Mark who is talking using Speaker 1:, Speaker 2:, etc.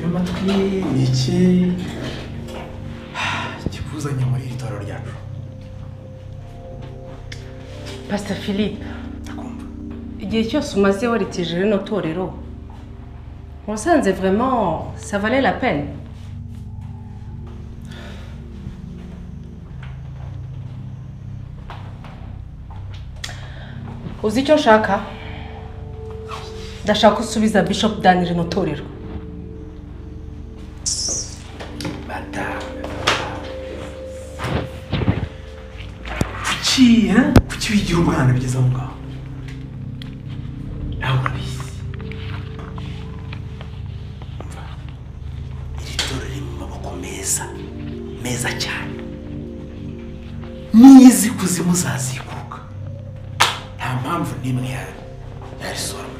Speaker 1: amatwi iki kikuzanye muri iri torero ryacu
Speaker 2: pasita philippe
Speaker 1: ndakumva
Speaker 2: igihe cyose umaze werekeje rino torero wasanze vraiment ça valait la peine uzi icyo nshaka ndashaka ko usubiza bishop dan rino torero
Speaker 1: bata kuki eh? kuki wigira umwana bigeze aho ngaho nawe urabizi Umva, iri toro riri mu maboko meza meza cyane niyizi kuzimu zazikuka nta mpamvu n'imwe yari yarisohora